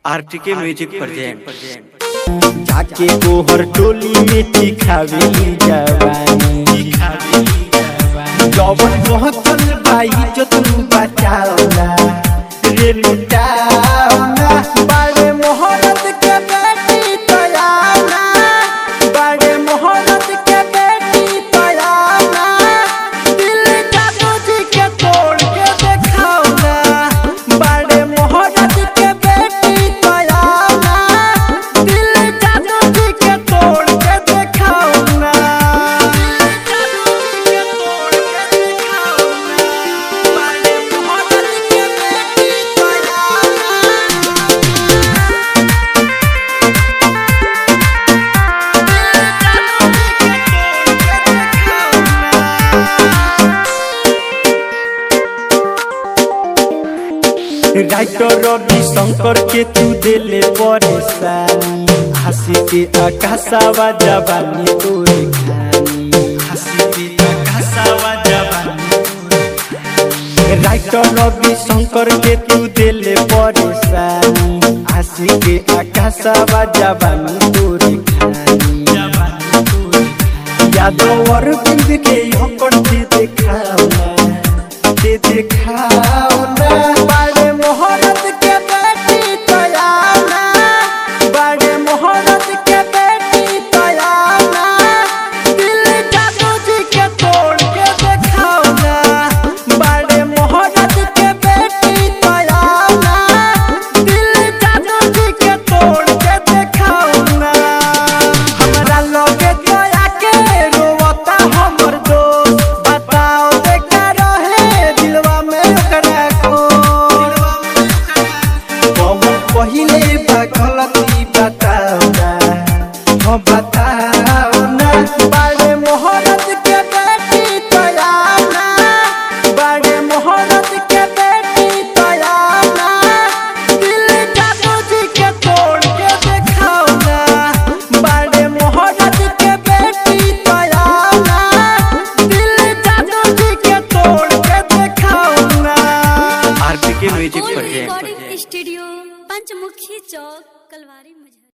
RTK music present जाके गोहर टोली में दिखावेली जवानी जवन पहुंचल भाई जो तू बचावना रे लुटावना बड़े मोहरत के बेटी तयाना बड़े मोहरत के बेटी तयाना दिल जादू जी के तोड़ के देखावना बड़े मोहरत के बेटी तयाना दिल जादू जी के तोड़ के देखावना जादू जी के तोड़ के देखावना बड़े मोहरत के बेटी तयाना राइटर रवि शंकर के तू दिले परेशानी हंसी के आकाशावा जवानी तोरे खानी हंसी के आकाशावा जवानी राइटर रवि शंकर के तू दिले परेशानी हंसी के आकाशावा जवानी तोरे खानी जवानी तोरे यादव और बिंद के होकर दे देखावना दे देखावना बड़े मोहरत के बेटी तयाना बड़े मोहरत के बेटी तयाना दिल जादू जी के तोड़ के देखावना बड़े मोहरत के बेटी तयाना दिल जादू जी के तोड़ के देखावना हमरा लगे दया के रोवता हमर दोस्त बताओ देखा रहे दिलवा में ओकरा को कौन पहिले बा गलती बताओ ना हो बताओ ना बड़े मोहरत के बेटी तयाना बड़े मोहरत के बेटी तयाना दिल जादू जी के तोड़ के देखाओ ना बड़े मोहरत के बेटी तयाना दिल जादू जी के तोड़ के देखाओ ना RTK music old present recording studio Panchmukhi Chowk Kalwari मुझे